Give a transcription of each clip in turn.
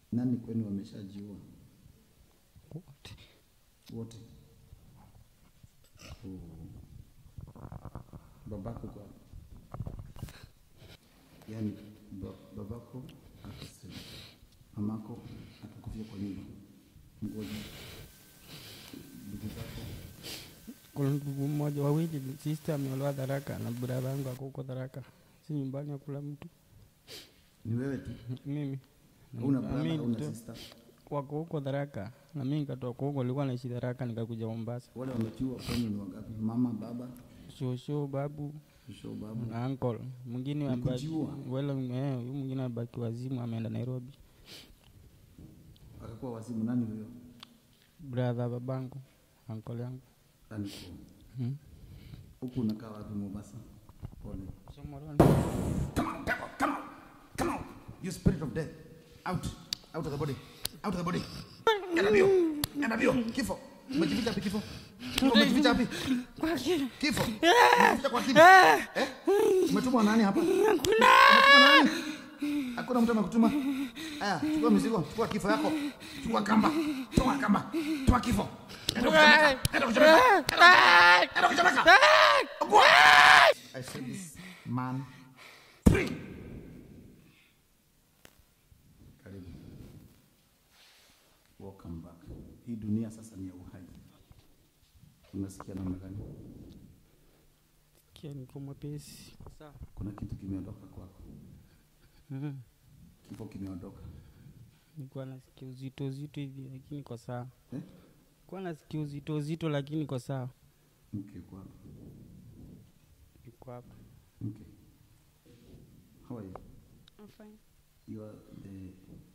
Nani kwenu wameshajiua? wote. Wote? Oh. Babako kwa yaani ba, babako akasema, mamako akakufia kwa nyumba, mgonjwa, ndugu zako Kuna ndugu mmoja wawili, sister ameolewa Tharaka na brother yangu ako huko Tharaka, si nyumbani akula mtu ni wewe tu, mimi hauna Na brother, mimi hauna tu. sister. wako huko Tharaka na mimi nikatoka huko, nilikuwa naishi Tharaka nikakuja Mombasa. Wale wametiwa kwenu ni wangapi? Mama, baba, Shosho, babu shosho, babu. na uncle. Mwingine Ni amebaki kujiua? wala eh, huyu mwingine amebaki wazimu, ameenda Nairobi. Akakuwa wazimu. Nani huyo? Brother babangu, uncle yangu. Aniko. Hmm. Huku unakaa wapi Mombasa? Pole. Somoroni. Come on, devil, come on, come on. You spirit of death. Out, out of the body, out of the body. Enda mbio, enda mbio. Kifo. Umejificha wapi kifo? Kifo umejificha wapi? Kifo. Umejificha kwa kifo. Eh? Umetumwa nani hapa? Umetumwa nani? Hakuna mtu amekutuma. Aya, chukua mizigo, chukua kifo yako. Chukua kamba. Toa kamba. Toa kifo. Enda kuchomeka. Enda kuchomeka. Enda kuchomeka. Ogua. I said this man free. Karibu. Welcome back. Hii dunia sasa ni ya uhai. Unasikia namna gani? Kia niko mwepesi. Sawa. Kuna kitu kimeondoka kwako. Mhm. Kifo kimeondoka. Nilikuwa nasikia uzito uzito hivi lakini kwa sawa. Eh? Nilikuwa nasikia uzito uzito lakini kwa sawa. Mke kwako. Niko hapa. Mke. How are you? I'm fine. You are the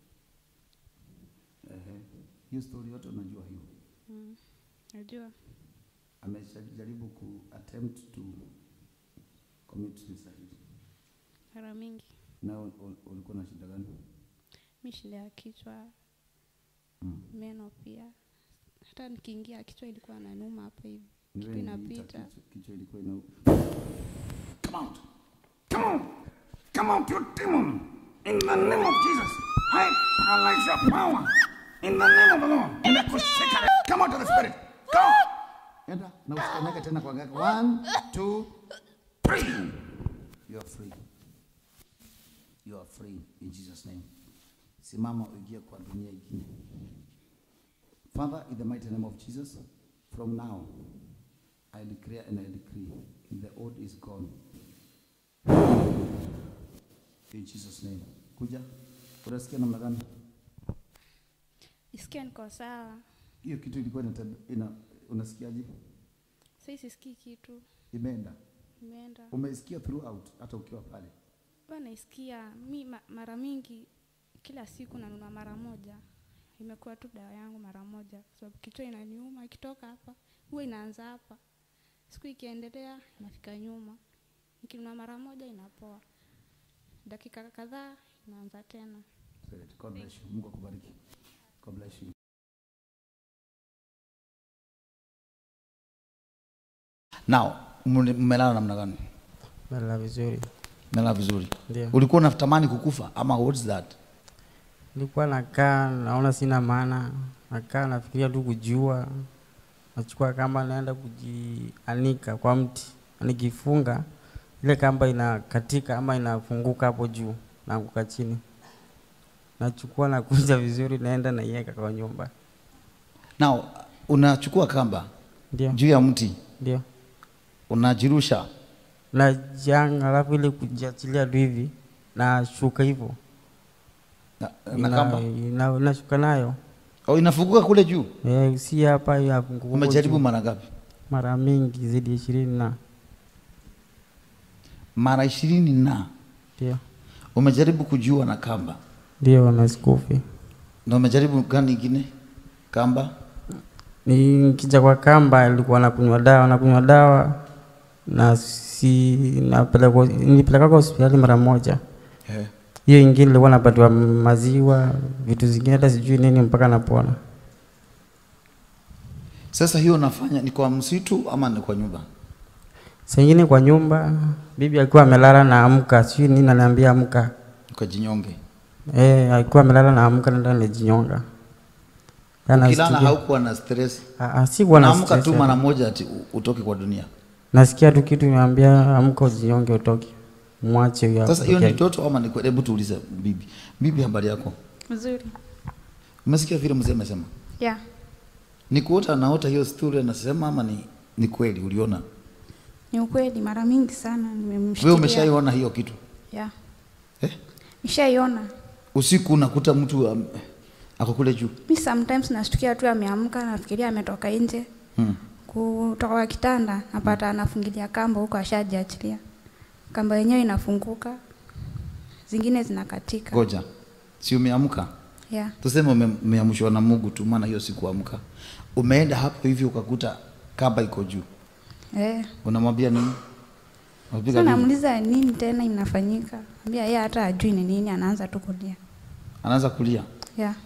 Ehe. Hiyo story yote unajua hiyo. Mm. Najua. Ameshajaribu ku attempt to commit suicide. Mara mingi. Na ul- ul- ulikuwa na shida gani? Mi shida ya kichwa, Mm. meno pia. Hata nikiingia kichwa ilikuwa nanuma hapa hivi. Ni Kitu wewe niliita inapita. kichwa- Kichwa ilikuwa ina Come out. Come on. Come out you demon. In the name of Jesus. I paralyze your power. In the name of the Lord. Nimekushika. Come out of the spirit. Go. Enda na usikanyage tena kwa gari. One, two, three. You are free. You are free in Jesus name. Simama uingie kwa dunia ingine. Father, in the mighty name of Jesus, from now, I declare and I decree, the old is gone. In Jesus name. Kuja. Unasikia namna gani? Isikia niko sawa. Hiyo kitu ilikuwa inatab- ina, unasikiaje? Sasa sisikii kitu. Imeenda. Imeenda. Umesikia throughout hata ukiwa pale. Huwa naisikia mi ma, mara mingi kila siku nanunua mara moja. Imekuwa tu dawa yangu mara moja kwa sababu kichwa inaniuma ikitoka hapa huwa inaanza hapa. Siku ikiendelea inafika nyuma. Nikinunua mara moja inapoa. Dakika kadhaa inaanza tena. Great. God bless you. Mungu akubariki. God bless you. Now, mle- mmelala namna gani? Nalala vizuri. Mmelala vizuri. Ndio. Ulikuwa unatamani kukufa ama what's that? Nilikuwa nakaa naona sina maana, nakaa nafikiria tu kujua, nachukua kamba naenda kujianika kwa mti, nikifunga ile kamba inakatika ama inafunguka hapo juu, naanguka chini, nachukua nakunja vizuri, naenda naiweka kwa nyumba. Now, unachukua kamba Ndio, juu ya mti, ndio unajirusha. najanga, alafu ile kujiachilia tu hivi nashuka hivyo, na, na Ina- kamba. ina- nashuka nayo Oh, inafunguka kule juu. eh, si hapa ya funguko Umejaribu juu. mara ngapi? mara mingi zaidi ya ishirini na Mara ishirini na ndio umejaribu kujua na kamba, ndio na sikufi. na umejaribu gani ingine? Kamba Nikija kwa kamba ilikuwa nakunywa dawa, nakunywa dawa na si napelekwa, nilipelekwa hospitali mara moja. yeah. Hiyo ingine ilikuwa napatiwa maziwa, vitu zingine hata sijui nini mpaka napona. Sasa hiyo unafanya ni kwa msitu ama ni kwa nyumba? Saa ingine kwa nyumba, bibi akiwa amelala na amka, sijui nini ananiambia amka. Kwa jinyonge. Eh, alikuwa amelala na amka nenda nijinyonga. Yana Ukilala studio. haukuwa na stress. Ah, ah, sikuwa na Naamka stress tu ya- mara moja ati u- utoke kwa dunia. Nasikia tu kitu niambia amka ujinyonge utoke. Mwache huyo. Sasa hiyo apokee. ni toto ama ni kweli? Hebu tuulize bibi. Bibi, habari yako? Mzuri. Umesikia vile mzee amesema? Yeah. Ni kuota naota hiyo story anasema ama ni ni kweli uliona? Ni ukweli mara mingi sana nimemshikilia. Wewe umeshaiona hiyo kitu? Yeah. Eh? Nishaiona. Usiku unakuta mtu um, ako kule juu. Mi sometimes nashtukia tu ameamka, nafikiria ametoka nje Hmm. kutoka kwa kitanda, napata anafungilia kamba huko, ashajiachilia. Kamba yenyewe inafunguka, zingine zinakatika. Ngoja. Si umeamka? Yeah. Tuseme ume- umeamshwa na Mungu tu maana hiyo sikuamka. Umeenda hapo hivi ukakuta kamba iko juu. Eh. Unamwambia nini? Unapiga Sasa nini? namuuliza nini tena inafanyika, ambia yeye hata ajui ni nini, anaanza tu kulia. Anaanza kulia. Yeah.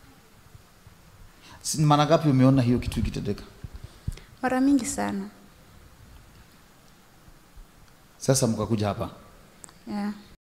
Si- Mara ngapi umeona hiyo kitu ikitendeka? Mara mingi sana. Sasa mkakuja hapa. Yeah.